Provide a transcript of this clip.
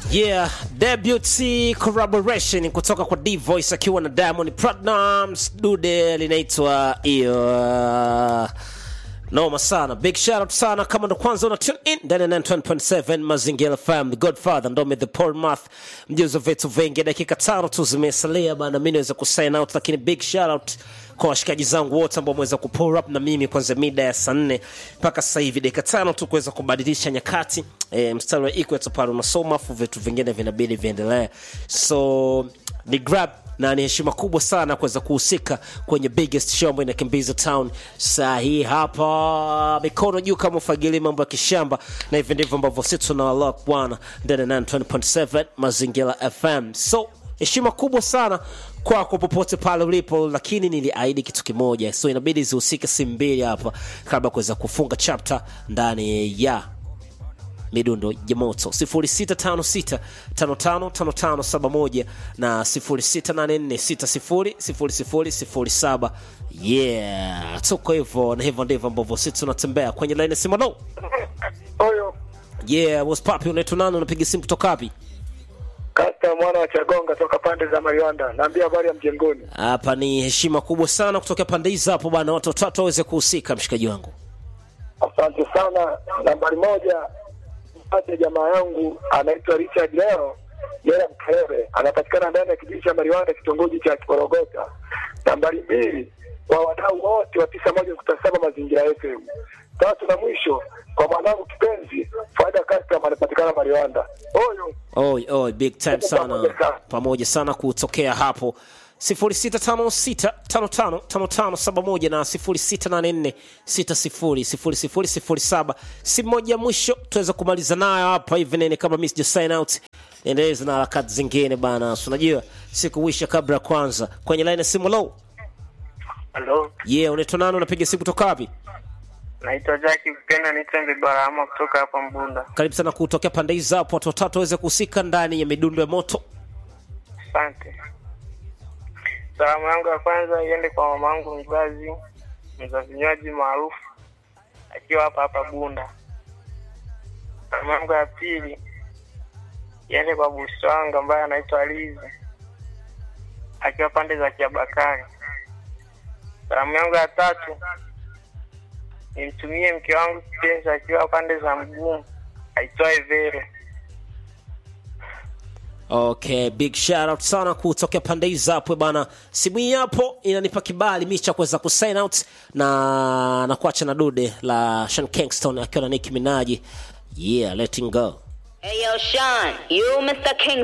Yeah, debut collaboration kutoka kwa D Voice akiwa na Diamond Platnumz, dude linaitwa hiyo noma sana. Big shout out sana kama ndo kwanza una tune in ndani ya 91.7 Mazingira FM, The Godfather Ndome the Paul Math, mjuzo vitu vingi. Dakika tano tu zimesalia bana, mimi naweza kusign out, lakini big shout out kwa washikaji zangu wote ambao wameweza kupull up na mimi kwanza mida ya saa nne mpaka sasa hivi dakika tano tu kuweza kubadilisha nyakati e, mstari wa equator pale unasoma afu vitu vingine vinabidi viendelee so ni grab na ni heshima kubwa sana kuweza kuhusika kwenye biggest show ambayo inakimbiza town saa hii hapa mikono juu kama ufagili mambo ya kishamba na hivi ndivyo ambavyo sisi tunawalok bwana ndani ya 920.7 mazingira fm so heshima kubwa sana kwako popote pale ulipo lakini niliahidi kitu kimoja so inabidi zihusike simu mbili hapa kabla ya kuweza kufunga chapter ndani ya midundo ya moto 0656555571 na 0684600007 yeah tuko hivyo na hivyo ndivyo ambavyo sisi tunatembea kwenye laini simano Huyo yeah what's poppin unaitwa nani unapiga simu kutoka wapi kata mwana wa Chagonga toka pande za Mariwanda, naambia habari ya mjengoni. hapa ni heshima kubwa sana kutokea pande hizi hapo bwana watu watatu waweze kuhusika mshikaji wangu Asante sana. Nambari moja mpate jamaa yangu anaitwa Richard leo Yera Mkerere, anapatikana ndani ya kijiji cha Mariwanda, kitongoji cha Kikorogota. Nambari mbili kwa wadau wote wa tisa moja nukta saba Mazingira FM. Tatu na mwisho kwa mwanangu kipenzi Faida Custom anapatikana Mariwanda. Huyo oi oi big time sana pamoja sana kutokea hapo 0656555571 na 0684600007 simu moja ya mwisho tuweza kumaliza nayo hapa hivi nene kama mi sija sign out niendeleze na harakati zingine bana Si unajua sikuwisha kabla ya kwanza kwenye line ya simu low Halo, yeah unaitwa nani unapiga simu kutoka wapi naitwa Jackie Kupenda Nitembe Barahama kutoka hapa Mbunda. karibu sana kutokea pande hizi hapo watu watatu waweze kuhusika ndani ya midundo ya moto Asante. Salamu yangu ya kwanza iende kwa mamangu mzazi, mza vinywaji maarufu akiwa hapa hapa Bunda. Salamu yangu ya pili iende kwa busi wangu ambaye anaitwa Lizi akiwa pande za Kiabakari. Salamu yangu ya tatu nimtumie mke wangu kipenzi akiwa pande za Mgumu aitwaye Vero. Okay, big shout out sana kutokea pande hizi hapo bana. Simu hii hapo inanipa kibali mimi cha kuweza kusign out na na kuacha na dude la Sean Kingston akiwa na Nicki Minaj. Yeah, letting go. Hey yo, Sean, you Mr. King